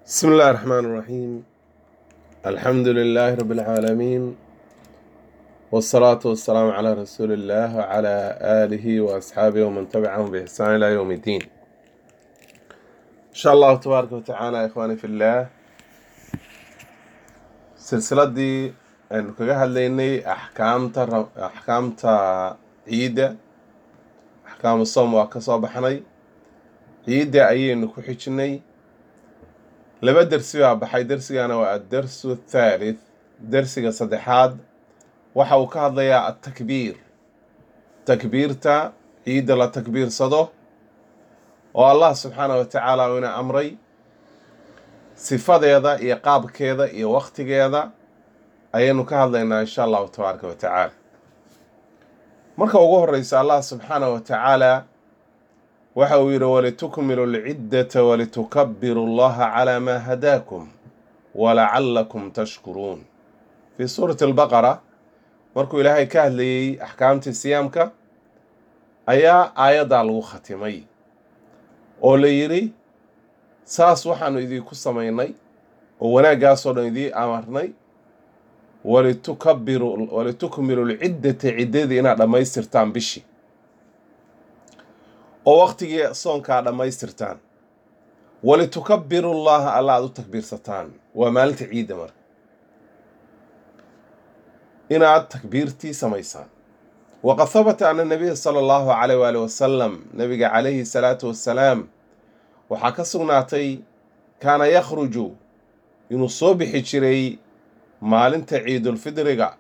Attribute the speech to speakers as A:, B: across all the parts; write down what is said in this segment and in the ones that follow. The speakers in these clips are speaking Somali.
A: بسم الله الرحمن الرحيم الحمد لله رب العالمين والصلاة والسلام على رسول الله وعلى آله وأصحابه ومن تبعهم بإحسان إلى يوم الدين إن شاء الله تبارك وتعالى يا إخواني في الله سلسلة دي أن كجها ليني أحكام تر أحكام تا عيدة أحكام الصوم وكصوب حني عيدة أي إنك حجني laba dersi baa baxay dersigana waa addarsu athalith dersiga saddexaad waxa uu ka hadlayaa atakbiir takbiirta ciidda la takbiirsado oo allah subxaanah wa tacaala uu ina amray sifadeeda iyo qaabkeeda iyo wakhtigeeda ayaynu ka hadlaynaa insha allahu tabaaraka wa tacaala marka ugu horeysa allah subxaanah wa tacaala waxa uu yidhi walitukmilu lciddata walitukabiru allaha calaa maa hadaakum walacalakum tashkuruun fii suurati albaqara markuu ilaahay ka hadlayey axkaamtii siyaamka ayaa aayaddaa lagu khatimay oo la yidhi saas waxaanu idinku samaynay oo wanaaggaasoo dhan idii amarnay walitukabiru walitukmilu lciddata ciddadii inaad dhammaystirtaan bishii oo waktigii soonkaa dhammaystirtaan walitukabiru llaha alla aad u takbiirsataan waa maalinta ciidda marka inaad takbiirtii samaysaan waqad habata ana nabiya sala allahu calayh waali wasalam nabiga calayhi salaatu wassalaam waxaa ka sugnaatay kaana yakhruju inuu soo bixi jiray maalinta ciidulfidriga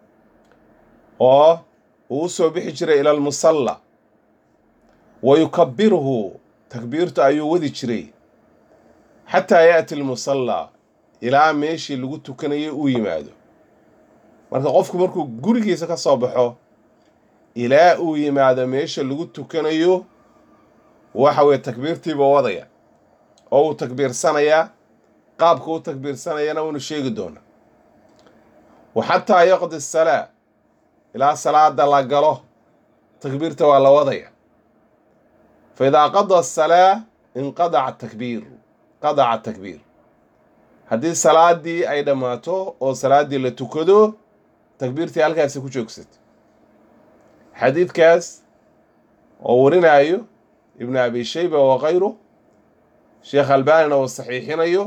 A: oo uu u soo bixi jiray ila almusalla wa yukabiruhu takbiirtu ayuu wadi jiray xataa yaati almusallaa ilaa meeshii lagu tukanayo uu yimaado marka qofku markuu gurigiisa ka soo baxo ilaa uu yimaado meesha lagu tukanayo waxa weye takbiirtiiba wadaya oo uu takbiirsanayaa qaabka u takbiirsanayana waynu sheegi doonaa wa xataa yaqdi asalaa ilaa salaada la galo takbiirta waa la wadaya faidaa qada asalaa inqadaca takbiir qadaca takbiir haddii salaadii ay dhammaato oo salaaddii la tukado takbiirtii halkaasi ku joogsata xadiidkaas oo warinaayo ibnu abi shayba wa kayru sheekh albaanina uu saxiixinayo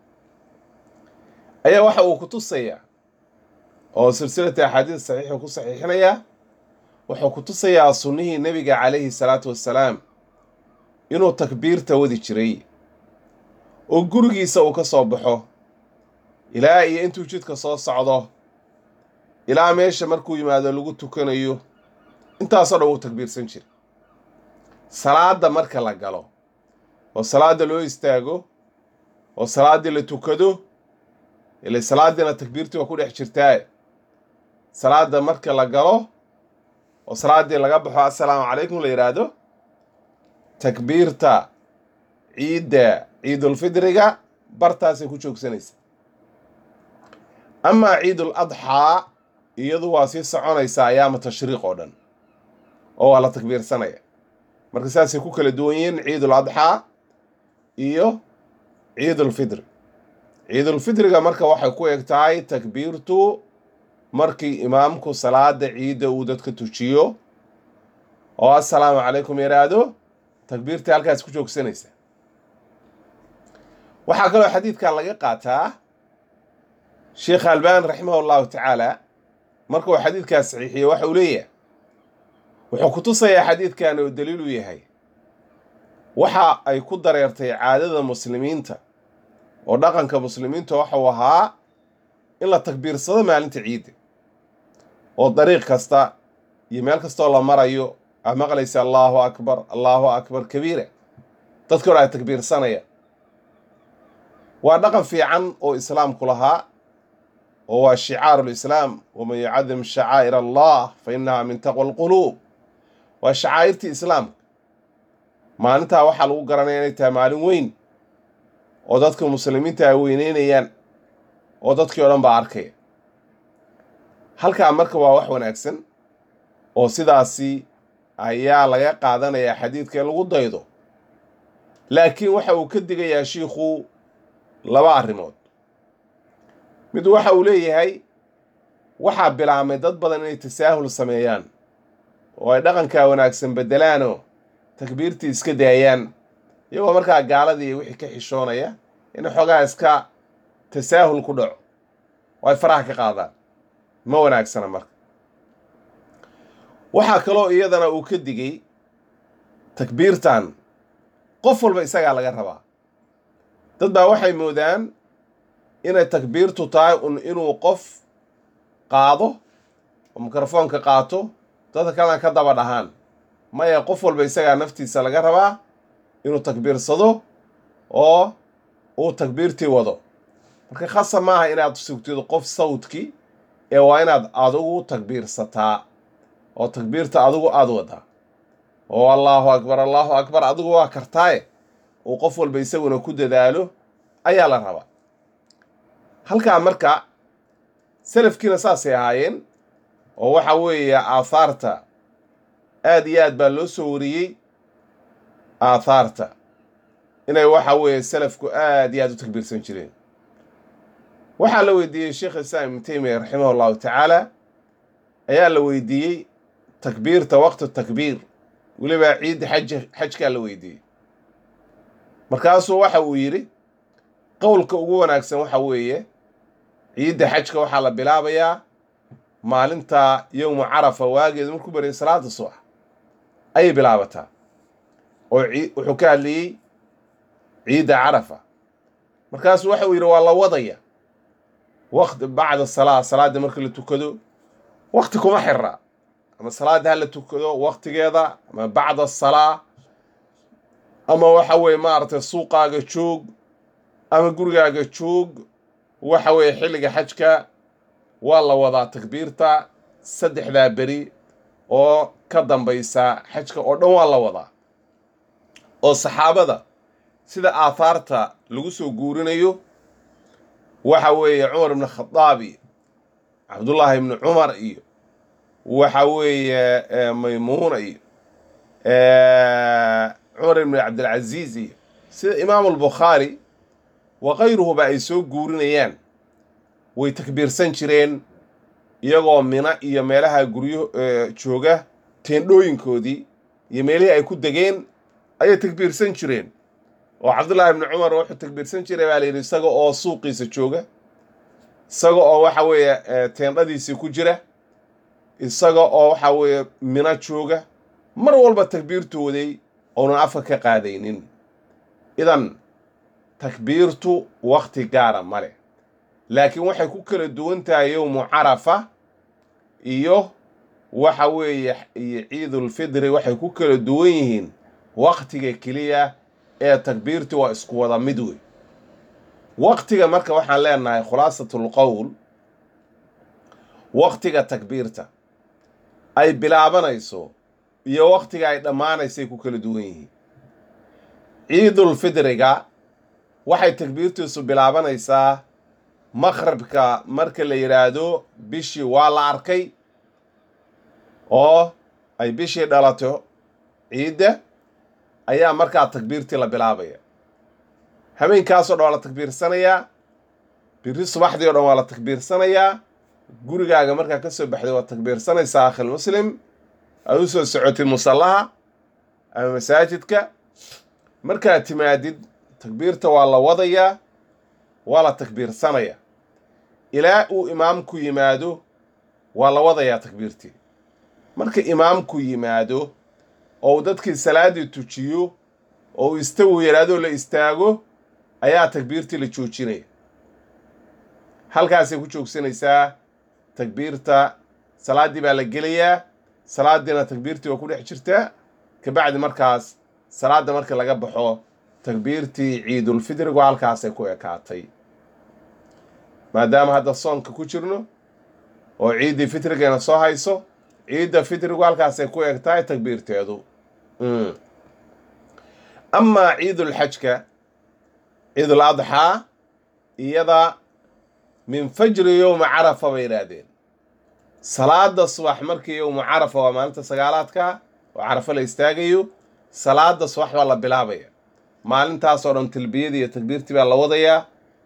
A: ayaa waxa uu ku tusayaa oo silsilata axaadiis saxiixu ku saxiixinayaa wuxuu ku tusayaa sunnihii nebiga calayhi salaatu wassalaam inuu takbiirta wadi jiray oo gurigiisa uu ka soo baxo ilaa iyo intuu jidka soo socdo ilaa meesha markuu yimaado lagu tukanayo intaasoo dhan wuu takbiirsan jiray salaadda marka la galo oo salaadda loo istaago oo salaaddii la tukado ile salaaddiina takbiirtii waa ku dhex jirtaaye salaadda marka la galo oo salaaddii laga baxo assalaamu calaykum la yidhaahdo takbiirta ciidda ciidulfidriga bartaasay ku joogsanaysa amaa ciidul adxaa iyadu waa sii soconaysaa ayaama tashriiq oo dhan oo waa la takbiirsanaya marka saasay ku kala duwan yihiin ciidul adxaa iyo ciidulfidri ciidulfidriga marka waxay ku eg tahay takbiirtu markii imaamku salaada ciidda uu dadka tujiyo oo assalaamu calaykum yidhaahdo takbiirtii halkaas ku joogsanaysa waxaa kaloo xadiidkan laga qaataa sheekh albaan raximah allahu tacaala markuu xadiidkaas saxiixiye waxa uu leeyahay wuxuu ku tusayaa xadiidkan oo daliil u yahay waxa ay ku dareertay caadada muslimiinta oo dhaqanka muslimiinta waxau ahaa in la takbiirsado maalinta ciidda oo dariiq kasta iyo meel kastoo la marayo aa maqlaysa allaahu akbar allaahu akbar kabiira dadka hor ay takbiirsanayaan waa dhaqan fiican oo islaamku lahaa oo waa shicaaru lislaam waman yucadim shacaa'ir allah fa innaha min taqwa alquluub waa shacaa'irtii islaamka maalintaa waxaa lagu garanaya inay tahay maalin weyn oo dadka muslimiinta ay weyneynayaan oo dadkii o dhan baa arkaya halkaa marka waa wax wanaagsan oo sidaasi ayaa laga qaadanayaa xadiidka in lagu daydo laakiin waxa uu ka digayaa shiikhu laba arrimood mid waxa uu leeyahay waxaa bilaabmay dad badan inay tasaahul sameeyaan oo ay dhaqankaa wanaagsan beddelaanoo takbiirtii iska daayaan iyagoo markaa gaaladii wixii ka xishoonaya in xoogaa iska tasaahul ku dhaco oo ay faraha ka qaadaan ma wanaagsana marka waxaa kaloo iyadana uu ka digay takbiirtan qof walba isagaa laga rabaa dad baa waxay moodaan inay takbiirtu tahay un inuu qof qaado oo mikrofoonka qaato dadka kalena ka daba dhahaan maya qof walba isagaa naftiisa laga rabaa inuu takbiirsado oo uu takbiirtii wado marka khasa maaha inaad sugtido qof sawdki ee waa inaad adigu takbiirsataa oo takbiirta adigu aada wadaa oo allaahu akbar allaahu akbar adigu waa kartaaye uu qof walba isaguna ku dadaalo ayaa la rabaa halkaa marka salafkiina saasay ahaayeen oo waxa weeye aathaarta aad iyo aad baa loo soo wariyey aathaarta inay waxa weeye salafku aad iyo aad u takbiirsan jireen waxaa la weydiiyey sheekh islaam ibnu teymiya raximah allahu tacaala ayaa la weydiiyey takbiirta waqti takbiir weliba ciidda xaj xajkaa la weydiiyey markaasuu waxa uu yidhi qowlka ugu wanaagsan waxa weeye ciidda xajka waxaa la bilaabayaa maalinta yowmu carafa waageedu markuu baryay salaada subax ayay bilaabataa oo wuxuu ka hadlayey ciidda carafa markaasuu waxa uu yidhi waa la wadaya waqti bacda salaa salaadda marka la tukado waqti kuma xira ama salaadda ha la tukado waqtigeeda ama bacda salaa ama waxa weeye maaragtay suuqaaga joog ama gurigaaga joog waxa weeye xilliga xajka waa la wadaa takbiirta saddexdaa beri oo ka dambaysa xajka oo dhan waa la wadaa oo saxaabada sida aathaarta lagu soo guurinayo waxa weeye cumar ibnu khadaab iyo cabdullaahi ibnu cumar iyo waxa weeye maymuuna iyo cumar ibnu cabdilcaziiz iyo sida imaamu albukhaari wa kayruhuba ay soo guurinayaan way takbiirsan jireen iyagoo mina iyo meelaha guryo jooga teendhooyinkoodii iyo meelihii ay ku degeen ayay takbiirsan jireen oo cabdullaahi ibnu cumar wuxuu takbiirsan jiray baa layidhi isaga oo suuqiisa jooga isaga oo waxa weeye teendhadiisii ku jira isaga oo waxa weeye mina jooga mar walba takbiirtu waday ounan afka ka qaadaynin idan takbiirtu wakti gaara ma leh laakiin waxay ku kala duwan tahay yowmu carafa iyo waxa weeye iyo ciidulfidri waxay ku kala duwan yihiin waktiga keliya ee takbiirti waa isku wada mid wey waktiga marka waxaan leenahay khulaasatul qowl waktiga takbiirta ay bilaabanayso iyo waktiga ay dhammaanaysay ku kala duwan yihiin ciidulfidriga waxay takbiirtiisu bilaabanaysaa maqribka marka la yidhaahdo bishii waa la arkay oo ay bishii dhalato ciidda ayaa markaa takbiirtii la bilaabaya habeenkaasoo dhan waa la takbiirsanayaa biri subaxdii o dhan waa la takbiirsanayaa gurigaaga markaa ka soo baxday waad takbiirsanaysaa akhil muslim aad u soo socotid musallaha ama masaajidka markaad timaadid takbiirta waa la wadayaa waa la takbiirsanayaa ilaa uu imaamku yimaado waa la wadayaa takbiirtii marka imaamku yimaado oo uu dadkii salaaddii tujiyo oo uu istawi yaraadoo la istaago ayaa takbiirtii la joojinaya halkaasay ku joogsanaysaa takbiirta salaaddii baa la gelayaa salaaddiina takbiirtii waa ku dhex jirtaa kabacdi markaas salaadda marka laga baxo takbiirtii ciidulfidrigu halkaasay ku ekaatay maadaama hadda soonka ku jirno oo ciiddii fitrigeena soo hayso ciidda fitrigu halkaasay ku eg tahay takbiirteedu amaa ciidulxajka ciidul adxaa iyada min fajri yowma carafa bay yidhaahdeen salaada subax markii yowmu carafa waa maalinta sagaalaadka oo carafo la istaagayo salaada subax baa la bilaabaya maalintaasoo dhan talbiyadii iyo takbiirtii baa la wadayaa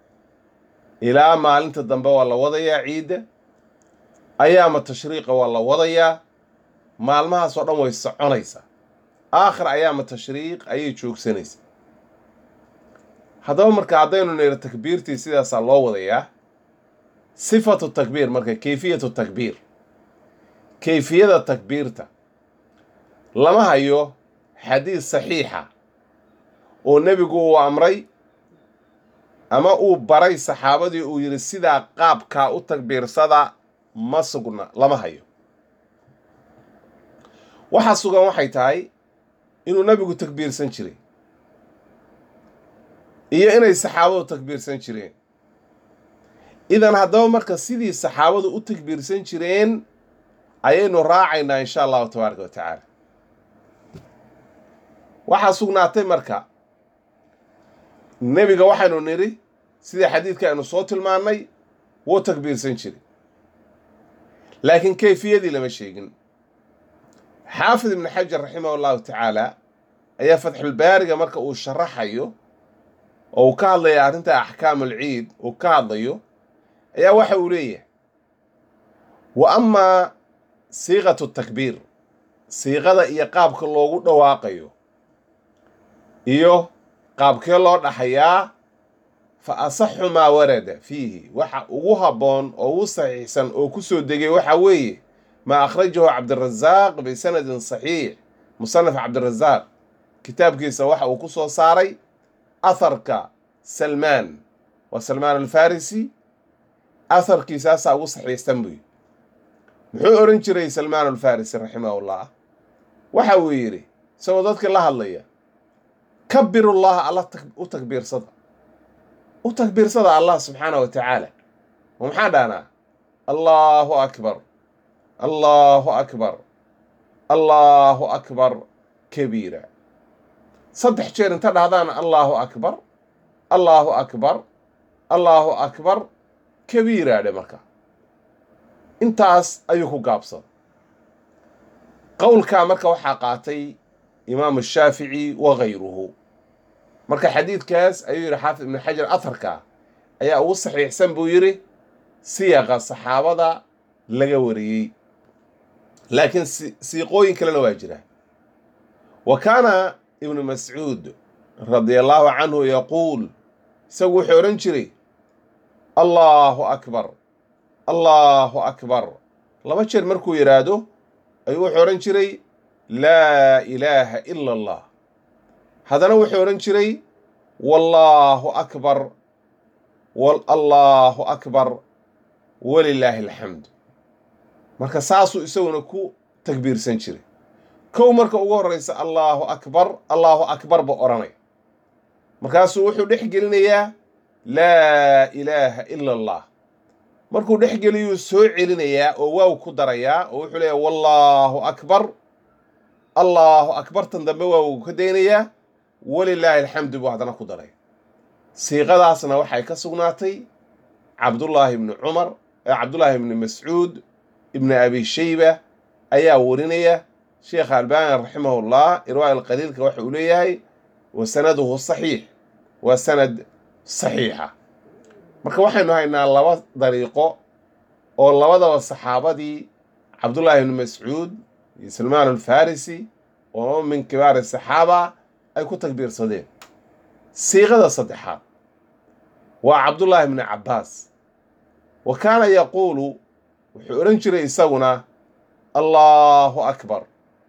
A: ilaa maalinta dambe waa la wadayaa ciidda ayaama tashriiqa waa la wadayaa maalmahaas oo dhan way soconaysaa aakhir ayaama tashriiq ayay joogsanaysaa haddaba marka haddaynu niro takbiirtii sidaasaa loo wadayaa sifatu takbiir marka kayfiyatu takbiir kayfiyada takbiirta lama hayo xadiis saxiixa oo nebigu uu amray ama uu baray saxaabadii uu yidhi sidaa qaabkaa u takbiirsada ma sugna lama hayo waxaa sugan waxay tahay inuu nebigu takbiirsan jiray iyo inay saxaabadu takbiirsan jireen idan haddaba marka sidii saxaabadu u takbiirsan jireen ayaynu raacaynaa insha allahu tabaaraka wa tacaala waxaa sugnaatay marka nebiga waxaynu nidhi sidii xadiidka aynu soo tilmaannay wuu takbiirsan jiray laakiin kayfiyadii lama sheegin xaafid ibnu xajar raximah allahu tacaala ayaa fatxulbaariga marka uu sharaxayo oo uu ka hadlaya arrinta axkaamul ciid uu ka hadlayo ayaa waxa uu leeyahay wa amaa siiqatu takbiir siiqada iyo qaabka loogu dhawaaqayo iyo qaabkee loo dhaxayaa fa asaxu maa warada fiihi waxa ugu habboon oo ugu saxiixsan oo ku soo degay waxa weeye maa akhrajahu cabdirasaaq bisanadin saxiix musanaf cabdirasaaq kitaabkiisa waxa uu ku soo saaray aharka salmaan waa salmaan alfarisi aharkiisaasaa ugu saxiixsan buy muxuu odhan jiray salmaan alfarisi raximahullah waxa uu yidhi isagoo dadkii la hadlaya kabirullaha alla u takbiirsada u takbiirsada allah subxaanah wa tacaala oo maxaan dhahnaa allaahu akbar allaahu akbar allaahu akbar kabiira saddex jeer inta dhahdaan allaahu akbar allaahu akbar allaahu akbar kabiira dhe marka intaas ayuu ku gaabsada qowlkaa marka waxaa qaatay imaamu shaafici wa gayruhu marka xadiidkaas ayuu yidhi xaafid ibnu xajar aharka ayaa ugu saxiixsan buu yidhi siyaqa saxaabada laga wariyey laakiin siiqooyin kalena waa jira wa kaana ibnu mascuud radia allaahu canhu yaquul isagu wuxuu odhan jiray allaahu akbar allaahu akbar laba jeer markuu yidhaahdo ayuu wuxuu odhan jiray laa ilaaha ila allah haddana wuxuu odhan jiray wallaahu akbar allaahu akbar walilaahi alxamdu marka saasuu isaguna ku takbiirsan jiray kow marka ugu horraysa allaahu akbar allaahu akbar ba odhanaya markaasuu wuxuu dhex gelinayaa laa ilaaha ila allah markuu dhex geliyuu soo celinayaa oo waaw ku darayaa oo wuxuu leeyahay wallaahu akbar allaahu akbartan dambe waaw ka daynayaa walilaahi alxamdu buu haddana ku daraya siiqadaasna waxay ka sugnaatay cabdullaahi ibni cumar cabdullaahi ibni mascuud ibni abi shayba ayaa warinaya sheekha albaani raximahullah irwaa alqaliilka waxa uu leeyahay wa sanaduhu saxiix waa sanad saxiixa marka waxaynu haynaa laba dariiqo oo labadaba saxaabadii cabdullaahi ibni mascuud iyo salmaan alfarisi oo min kibaari saxaaba ay ku takbiirsadeen siiqada saddexaad waa cabdullaahi ibni cabbaas wa kaana yaquulu wuxuu odhan jiray isaguna allaahu akbar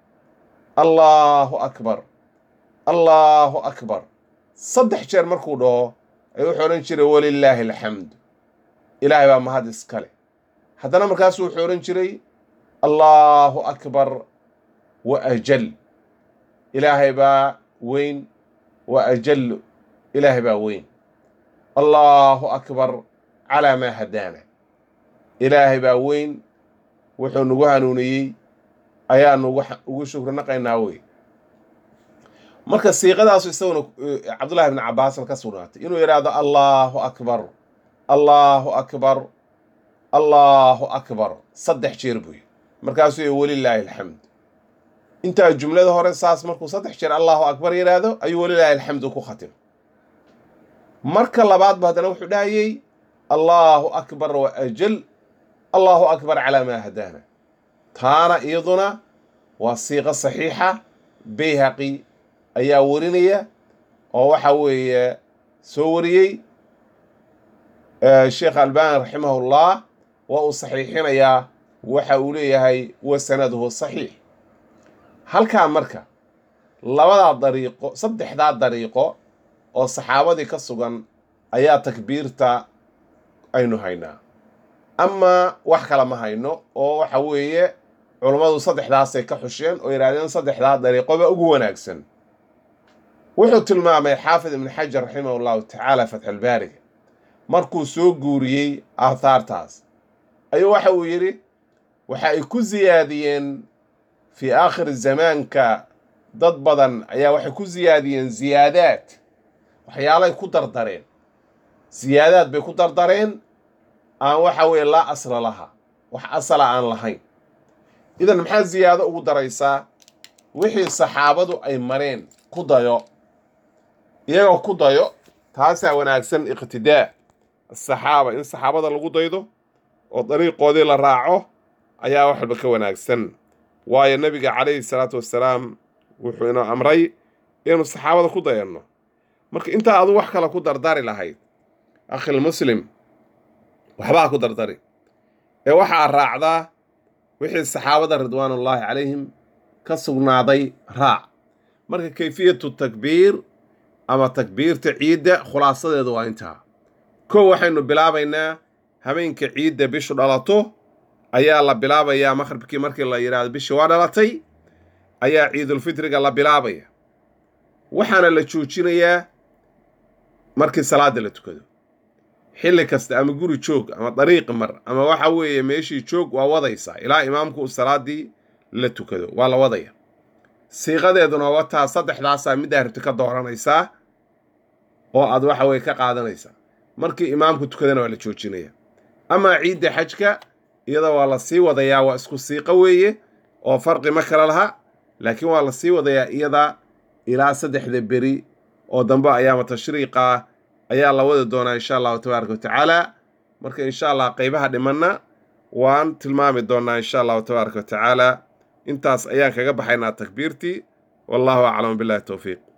A: allaahu akbar allaahu akbar saddex jeer markuu dhaho ayuu wuxuu odhan jiray walilaahi alxamdu ilaahay baa mahad iskale haddana markaasu wuxuu odhan jiray allaahu akbar wa ajal ilaahay baa weyn wa ajallu ilaahay baa weyn allaahu akbar calaa maa hadaana ilaahay baa weyn wuxuu nagu hanuuniyey ayaanu ugu shukri naqaynaa wey marka siiqadaasu isaguna cabdullahi ibni cabbaasna ka sugnaatay inuu yidhaahdo allaahu akbar allaahu akbar allaahu akbar saddex jeer buy markaasuu y welilaahi alxamd intaa jumlada hore saas markuu saddex jeer allaahu akbar yidhaahdo ayuu welilaahi alxamdu ku khatim marka labaadba haddana wuxuu dhahayey allaahu akbar wa ajal allaahu akbar calaa maa hadaana taana iyaduna waa siiqo saxiixa bayhaqi ayaa warinaya oo waxa weeye soo wariyey sheekh albani raximahullah waa uu saxiixinayaa waxa uu leeyahay wa sanaduhu saxiix halkaa marka labadaa dariiqo saddexdaa dariiqo oo saxaabadii ka sugan ayaa takbiirta aynu haynaa amaa wax kale ma hayno oo waxa weeye culummadu saddexdaasay ka xusheen oo yidhahdeen saddexdaa dariiqoba ugu wanaagsan wuxuu tilmaamay xaafid ibn xajar raximah allahu tacaala fatxulbaariga markuu soo guuriyey aathaartaas ayuu waxa uu yidhi waxa ay ku siyaadiyeen fii aakhiri zamaanka dad badan ayaa waxay ku siyaadiyeen siyaadaad waxyaalay ku dardareen siyaadaad bay ku dardareen aan waxa weeye laa asla laha wax asala aan lahayn idan maxaa siyaado ugu daraysaa wixii saxaabadu ay mareen ku dayo iyagoo ku dayo taasaa wanaagsan iqtidaa asaxaaba in saxaabada lagu daydo oo dariiqoodii la raaco ayaa wax walba ka wanaagsan waayo nebiga calayhi salaatu wassalaam wuxuu inoo amray inaynu saxaabada ku dayanno marka intaa adu wax kale ku dardari lahayd akhilmuslim waxbaa ku dardari ee waxaa raacdaa wixii saxaabada ridwaanullaahi calayhim ka sugnaaday raac marka kayfiyatu takbiir ama takbiirta ciidda khulaasadeedu waa intaa kow waxaynu bilaabaynaa habeenka ciidda bishu dhalato ayaa la bilaabayaa maqhribkii markii la yidhaahdo bishii waa dhalatay ayaa ciidulfitriga la bilaabaya waxaana la joojinayaa markii salaadda la tukado xilli kasta ama guri joog ama dariiqi mar ama waxa weeye meeshii joog waa wadaysaa ilaa imaamku uu salaaddii la tukado waa la wadaya siiqadeeduna wataa saddexdaasaa middaa rabti ka dooranaysaa oo aad waxa weye ka qaadanaysaa markii imaamku tukadana waa la joojinaya amaa ciidda xajka iyada waa la sii wadayaa waa isku siiqo weeye oo farqi ma kala laha laakiin waa la sii wadayaa iyada ilaa saddexda beri oo dambe ayaama tashriiqa ayaa la wadi doonaa insha allahu tabaaraka watacaala marka insha allah qaybaha dhimanna waan tilmaami doonaa insha allahu tabaaraka watacaala intaas ayaan kaga baxaynaa takbiirtii wallahu aclam billahi towfiiq